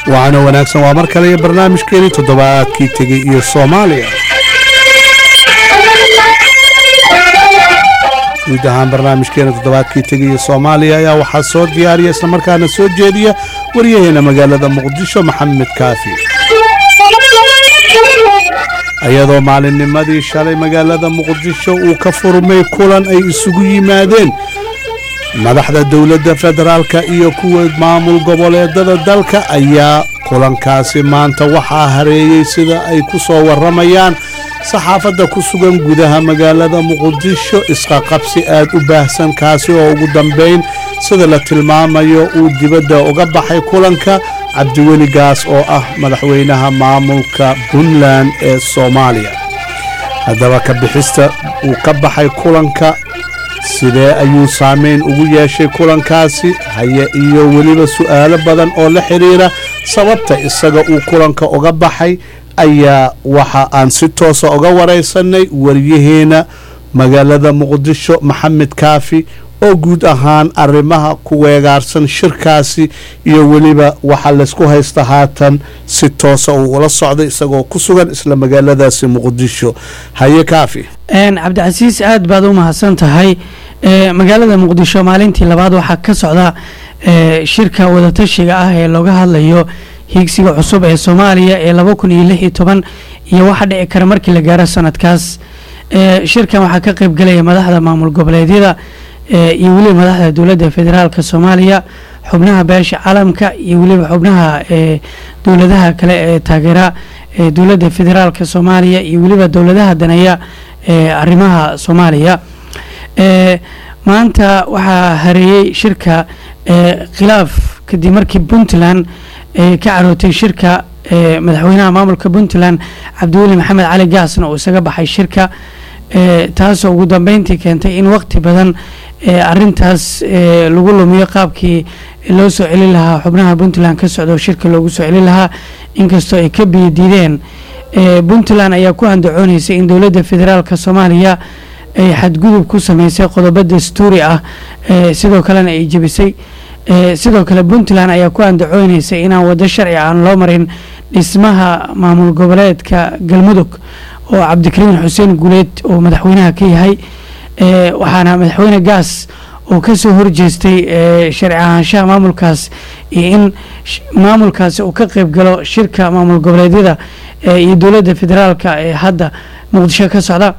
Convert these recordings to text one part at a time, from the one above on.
waxaana wanaagsan waa mar kale iyo barnaamijkeeni toddobaadkii tegey iyo soomaaliya guud ahaan barnaamijkeena toddobaadkii tegay iyo soomaaliya ayaa waxaa soo diyaariya islamarkaana soo jeediya waryaheena magaalada muqdisho maxamed kaafi iyadoo maalinnimadii shalay magaalada muqdisho uu ka furmay kulan ay isugu yimaadeen madaxda dowladda federaalka iyo kuwa maamul goboleedada dalka ayaa kulankaasi maanta waxaa hareeyey sida ay ku soo warramayaan saxaafadda ku sugan gudaha magaalada muqdisho isqaqabsi aad u baahsan kaasi oo ugu dambayn sida la tilmaamayo uu dibadda uga baxay kulanka cabdiweli gaas oo ah madaxweynaha maamulka puntland ee soomaaliya haddaba ka bixista uu ka baxay kulanka sidee ayuu saamayn ugu yeeshay kulankaasi haye iyo weliba su'aalo badan oo la xidhiira sababta isaga uu kulanka uga baxay ayaa waxa aan si toosa uga waraysanay waryaheena magaalada muqdisho maxamed kaafi oo guud ahaan arrimaha ku weegaarsan shirkaasi iyo weliba waxaa laysku haysta haatan si toosa uu ula socday isagoo ku sugan isla magaaladaasi muqdisho haye kaafi cabdicasiis aad baad u mahadsan tahay magaalada muqdisho maalintii labaad waxaa ka socda shirka wadatashiga ah ee looga hadlayo hiigsiga cusub ee soomaaliya ee laba kun iyo lix iyo toban iyo waxa dhici kara markii la gaaro sanadkaas shirkan waxaa ka qeyb galaya madaxda maamul goboleedyada iyo weliba madaxda dowladda federaalka soomaaliya xubnaha beesha caalamka iyo weliba xubnaha dowladaha kale ee taageera dowladda federaalka soomaaliya iyo weliba dowladaha daneeya arrimaha soomaaliya maanta waxaa hareeyey shirka khilaaf kadib markii puntland ka carootay shirka madaxweynaha maamulka puntland cabdiweli maxamed cali gaasna uu isaga baxay shirka taasoo ugu dambeyntii keentay in waqti badan arintaas lagu lumiyo qaabkii loo soo celin lahaa xubnaha puntland ka socda oo shirka loogu soo celin lahaa inkastoo ay ka biyo diideen puntland ayaa ku andacooneysay in dowladda federaalk soomaaliya ay xadgudub ku sameysay qodobo dastuuri ah sidoo kalena ay jebisay sidoo kale puntland ayaa ku andacooneysay inaan wado sharci aan loo marin dhismaha maamul goboleedka galmudug oo cabdikariin xuseen guuleed oo madaxweynaha ka yahay waxaana madaxweyne gaas oo kasoo horjeestay sharci ahaanshaha maamulkaas iyo in maamulkaasi uu ka qeyb galo shirka maamul goboleedyada iyo dowladda federaalka ee hadda muqdisho ka socda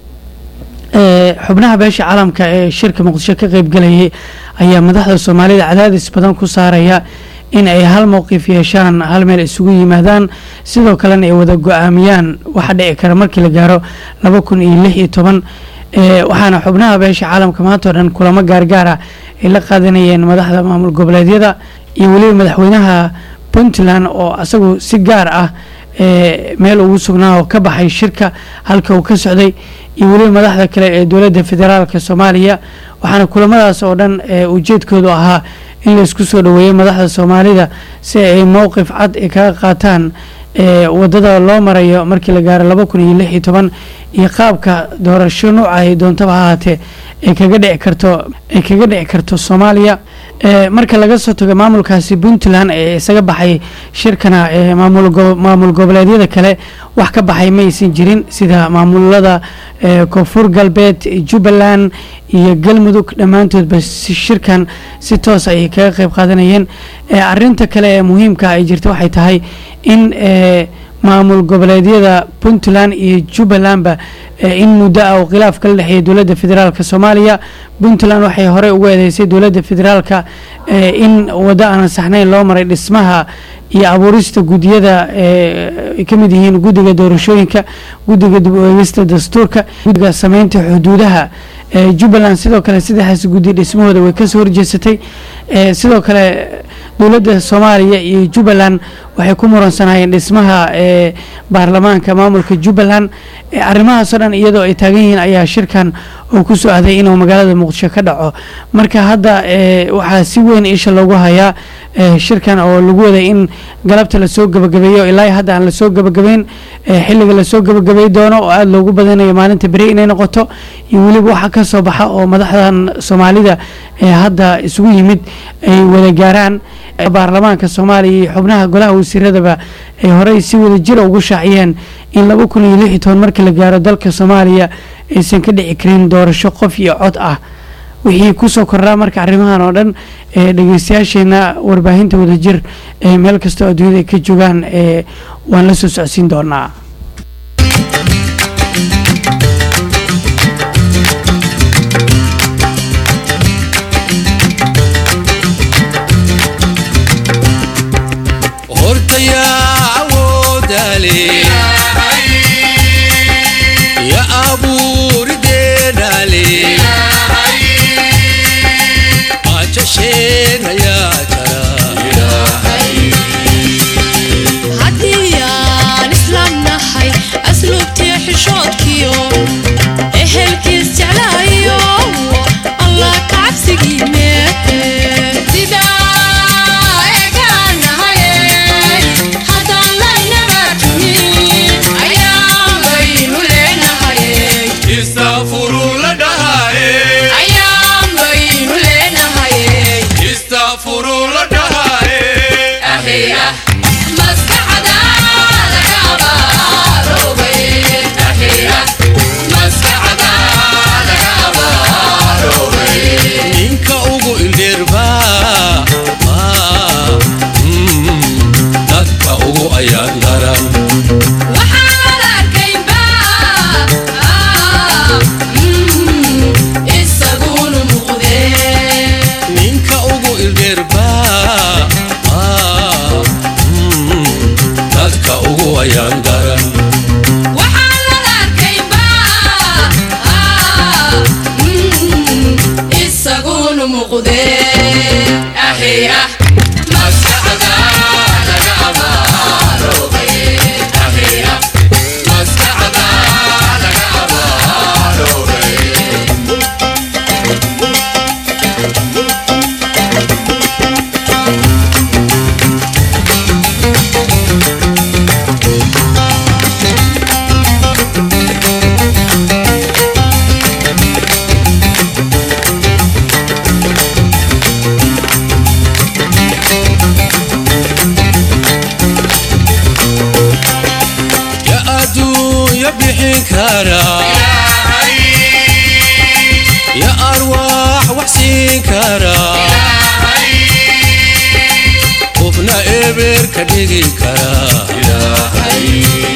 xubnaha beesha caalamka ee shirka muqdisho ka qeyb galayay ayaa madaxda soomaalida cadaadis badan ku saaraya in ay hal mowqif yeeshaan hal meel isugu yimaadaan sidoo kalena ay wada go-aamiyaan waxa dhici kara markii la gaaro laba kun iyo lix iyo toban waxaana xubnaha beesha caalamka maanta o dhan kulamo gaargaara ay la qaadanayeen madaxda maamul goboleedyada iyo weliba madaxweynaha puntland oo asagu si gaar ah meel ugu sugnaa oo ka baxay shirka halka uu ka socday iyo weliba madaxda kale ee dowladda federaalka soomaaliya waxaana kulamadaas oo dhan ujeedkoodu ahaa in laysku soo dhoweeyo madaxda soomaalida si ay mowqif cad ay kaga qaataan wadada loo marayo markii la gaaro laba kun iyo lix iyo toban iyo qaabka doorasho nuuca ay doontaba ha ahaatee ay kaga dhici karto ay kaga dhici karto soomaaliya marka laga soo tago maamulkaasi puntland ee isaga baxay shirkana maamul goboleedyada kale wax ka baxay ma aysan jirin sida maamulada koonfur galbeed jubbaland iyo galmudug dhammaantoodba shirkan si toos ayay kaga qeyb qaadanayeen arinta kale ee muhiimka ay jirta waxay tahay in maamul goboleedyada puntland iyo jubbalandba in muddo ah oo khilaaf kala dhexeeya dowladda federaalk soomaaliya puntland waxay horey ugu eedeysay dowladda federaalka in waddo aan saxnayn loo maray dhismaha iyo abuurista guddiyada ay ka mid yihiin guddiga doorashooyinka guddiga dib u eegista dastuurka guddiga sameynta xuduudaha jubbaland sidoo kale saddexdaas guddi dhismahooda way kasoo horjeesatay sidoo kale dowladda soomaaliya iyo jubbaland waxay ku muransanayeen dhismaha baarlamaanka maamulka jubbaland arrimahaasoo dhan iyadoo ay taagan yihiin ayaa shirkan oo ku soo aaday inuu magaalada muqdisho ka dhaco marka hadda waxaa si weyn isha loogu hayaa shirkan oo lagu waday in galabta lasoo gabagabeeyo ilaa hadda aan lasoo gabagabeyn xilliga lasoo gabagabey doono oo aada loogu badanayo maalinta beri inay noqoto iyo weliba waxa ka soo baxa oo madaxdan soomaalida ee hadda isugu yimid ay wada gaaraan baarlamaanka soomaaliya iyo xubnaha golaha wasiiradaba ay horey si wada jira ugu shaaciyeen in laba kun iyo lix iyo toban marka la gaaro dalka soomaaliya aysan ka dhici karin doorasho qof iyo cod ah wixii kusoo kordhaa marka arrimahan oo dhan ee dhegeystayaasheena warbaahinta wadajir ee meel kastoo adduunyada ay ka joogaan ee waan la soo socodsiin doonaa hortayaa awoodale ya abuurideenale ajasheenayaa jara haddii aan islaam nahay asluubtii xishoodkiyo ehelkiis jeclaayo allah ka cabsigiime istaafuruu la dhahaye istaafuruu la dhahaye ninka ugu indheerba dadka ugu ayaan daran ninka ugu indheerba dadka ugu ayaan daran isaguna muuqde ahiya maskaxda laga abaarobay ahiya maskaxda laga abaarobay ya adduunya bixin kara ya arwaax wax siin kara qofna eber ka dhigi kara